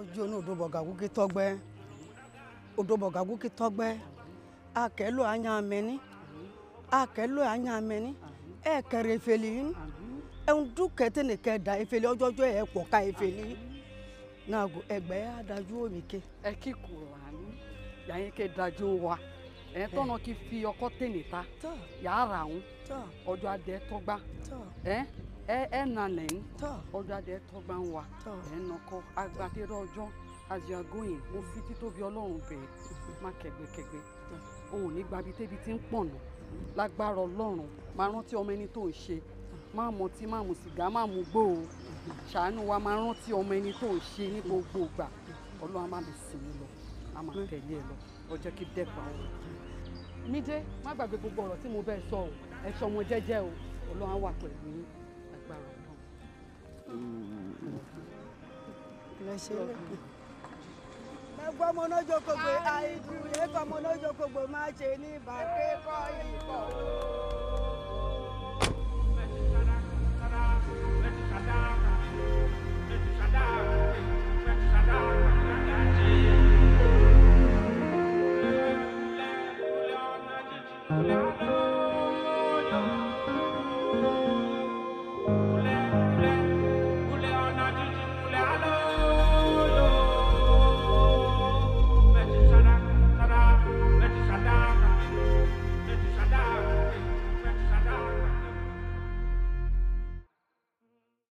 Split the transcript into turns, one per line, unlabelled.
ojú onú òdòbọ̀gàgù kí tọ́gbẹ́ òdòbọ̀gàgù kí tọ́gbẹ́ akẹ́lò anya amẹ́ni akẹ́lò anya amẹ́ni ẹ̀ kẹrẹ efeli yín ẹ̀hún dúkẹ́tẹ́ nìkẹ́ da efeli ọjọ́jọ́ ẹ̀ pọ̀ ká efeli yín náà go ẹgbẹ́ adájú omi ké.
ẹ kí kùránì yàyín ké dájú wa ẹ tọ́nà kí fi ọkọ́ tèmi ta
tọ́
yàrá òun
tọ́
ọjọ́ adé tọ́gbà
tọ́
ẹ ẹ ẹ nà lẹ́yìn
tọ́
ọjọ́ adé tọ́gbà ń wa
tọ́
ẹ nọkọ agbátẹ́rọ ọjọ́ as you are going mo fi títóbi ọlọ́run bẹ̀ẹ́ má kẹgbẹ́kẹgbẹ́ o ò ní gbabi tébi tí ń pọ̀nà lágbára ọlọ́run máa rántí ọmọ ẹni tó ń ṣe má mọtí má mu sìgá má mu gbó o ṣàánú wa máa rántí ọmọ ẹni tó ń ṣe ní gbogbo ìgbà ọlọ́run á má lè sìn mí lọ á máa tẹ̀lé ẹ lọ ọjọ́ kí dẹ́pà o. Mídé má gbàgbé gbogbo ọ̀rọ̀ tí mo bẹ́ẹ̀ sọ o ẹ ṣọ ọmọ jẹ́jẹ́ o ọlọ́run á wà pẹ̀lú yín lágbára ọlọ́run.
lẹ́sẹ̀ lẹ́kọ̀ọ́. ẹgbẹ́ ọmọ náà jókòó gbé àìdúró ẹgbẹ́ ọmọ náà jókòó gbé má ṣe ní ìbàdí kọ́ ìkọ̀ o.